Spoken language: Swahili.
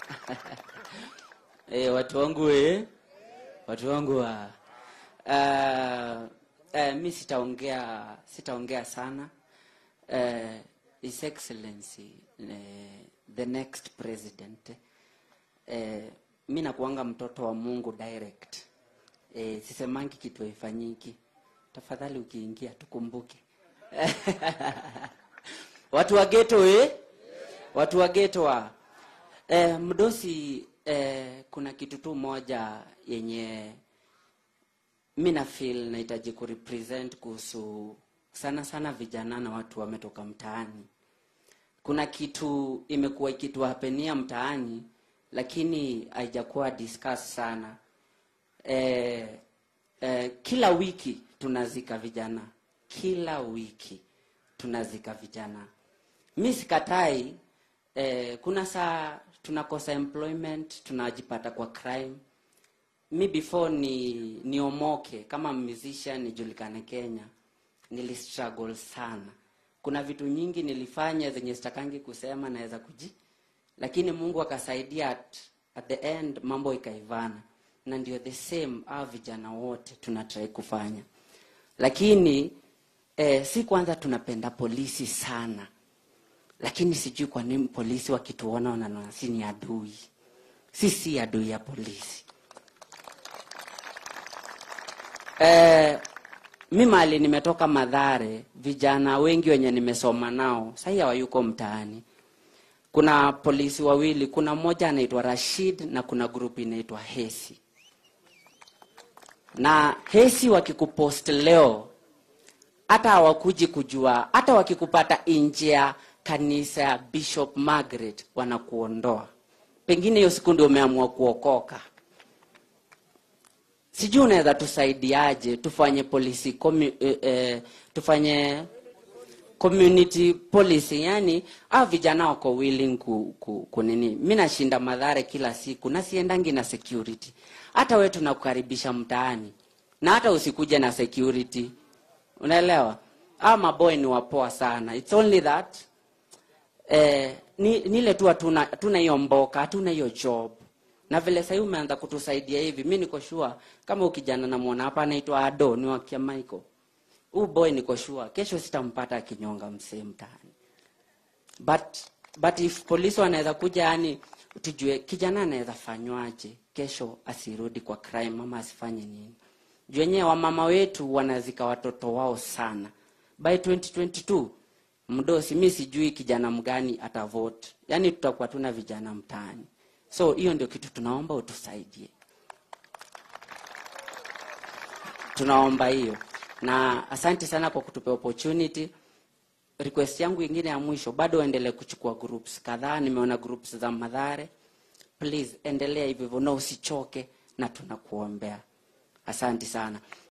Eh, watu wangu eh, watu wangu wa uh, uh, mi sitaongea sitaongea sana uh, His Excellency uh, the next president uh, mi nakuanga mtoto wa Mungu direct uh, sisemangi kitu haifanyiki. Tafadhali ukiingia tukumbuke watu wa ghetto eh? watu wa ghetto wa eh, mdosi eh, kuna kitu tu moja yenye mi na feel nahitaji kurepresent kuhusu sana sana vijana na watu wametoka mtaani. Kuna kitu imekuwa ikituhapenia mtaani, lakini haijakuwa discuss sana. Eh, eh, kila wiki tunazika vijana, kila wiki tunazika vijana. Mi sikatai eh, kuna saa tunakosa employment, tunajipata kwa crime. Mi before ni niomoke kama musician nijulikane Kenya, nili struggle sana. Kuna vitu nyingi nilifanya zenye sitakangi kusema, naweza kuji, lakini Mungu akasaidia at, at the end mambo ikaivana, na ndio the same hao vijana wote tunatrai kufanya, lakini eh, si kwanza tunapenda polisi sana lakini sijui kwa nini polisi wakituona wanaona si ni adui. Sisi adui ya polisi. Eh, mi mali nimetoka Madhare, vijana wengi wenye nimesoma nao sahii hawayuko mtaani. Kuna polisi wawili, kuna mmoja anaitwa Rashid na kuna grupu inaitwa Hesi. Na Hesi wakikupost leo hata hawakuji kujua, hata wakikupata nje ya kanisa ya Bishop Margaret wanakuondoa. Pengine hiyo siku ndio umeamua kuokoka. Sijui unaweza tusaidiaje, tufanye policy komi, eh, eh, tufanye community policy, yani au vijana wako willing ku, ku, ku nini. Mimi nashinda Madhare kila siku na siendangi na security. Hata wewe tunakukaribisha mtaani na hata usikuje na security, unaelewa? Ama maboy ni wapoa sana, it's only that eh, ni, nile tu hatuna hatuna hiyo mboka, hatuna hiyo job. Na vile sasa umeanza kutusaidia hivi, mimi niko sure kama ukijana namuona hapa anaitwa Ado ni wa kia Michael. Huyu boy niko sure kesho sitampata akinyonga msee mtaani. But but if polisi wanaweza kuja yani tujue kijana anaweza fanywaje kesho asirudi kwa crime ama asifanye nini. Juu wenyewe wamama wetu wanazika watoto wao sana. By 2022 mdosi, mi sijui kijana mgani atavote, yaani tutakuwa tuna vijana mtaani. So hiyo ndio kitu tunaomba utusaidie, tunaomba hiyo, na asante sana kwa kutupa opportunity. Request yangu ingine ya mwisho, bado endelee kuchukua groups kadhaa. Nimeona groups za Madhare, please endelea hivyo hivyo na usichoke, na tunakuombea. Asante sana.